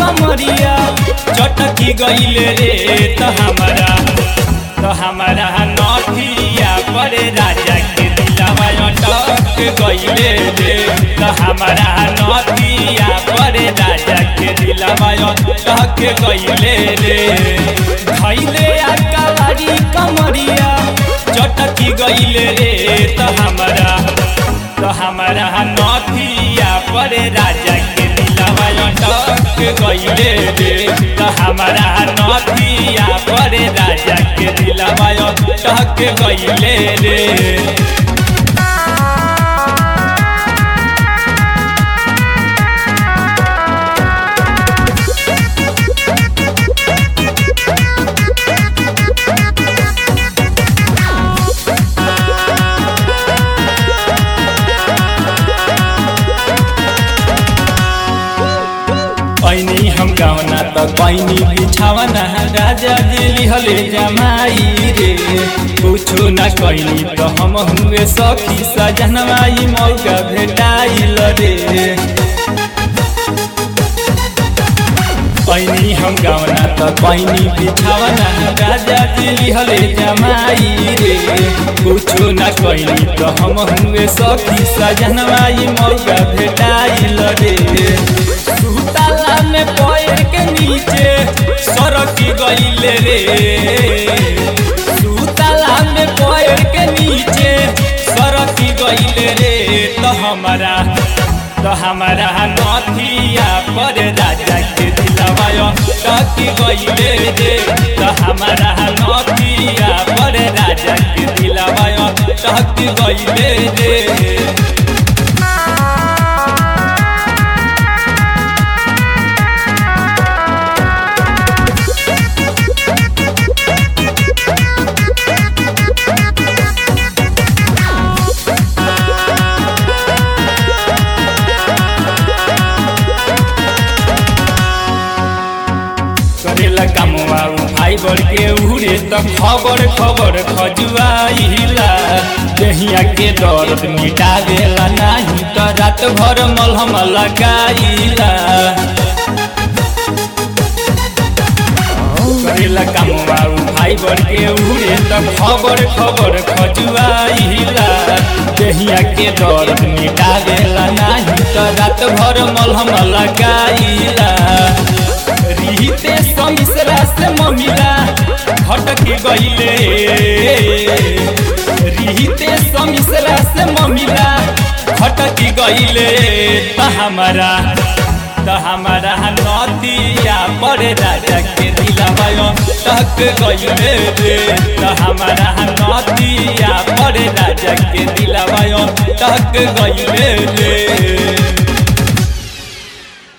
कमरिया चटकी गईले रे त हमारा त हमारा नथिया पर राजा के दिलवा अटक गईले रे त हमारा नथिया पर राजा के दिलवा अटक गईले रे खैले अकवारी कमरिया चटकी गईले रे त हमारा त हमारा नथिया पर राजा के दिलवा अटक गईले रे त हमारा नथिया पर राजा के दिलवा अटक गईले रे ऐनी हम गावना त कैनी बिछावना राजा दिली हले जमाई रे कुछो न कैनी त हम हुए सखी सजनवाई मौका भेटाइल रे ऐनी हम गावना त कैनी बिछावना राजा दिली हले जमाई रे कुछो न कैनी त हम हुए सखी सजनवाई मौका भेटाइल रे सुताला में पैर के नीचे सरकी गईले रे सुताला में पैर के नीचे सरकी गईले रे तो हमारा तो हमारा नथिया पर राजा के दिलवा टकी गईले रे तो हमारा नथिया पर राजा के दिलवा टकी गईले रे करेला कामवा भाई बड़ के उड़े त खबर खबर खजुआइला दहिया के दर्द मिटावेला नाही त रात भर मलहम लगाइला करेला कामवा भाई बड़ के उड़े त खबर खबर खजुआइला दहिया के दर्द मिटावेला नाही त रात भर मलहम लगाइला रीते समिसरा से ममिला हटक गईले रीते समिसरा से ममिला हटक गईले त हमारा त हमारा नदिया पर राजा के दिलवा टक गईले रे त हमारा नदिया पर राजा के दिलवा टक गईले रे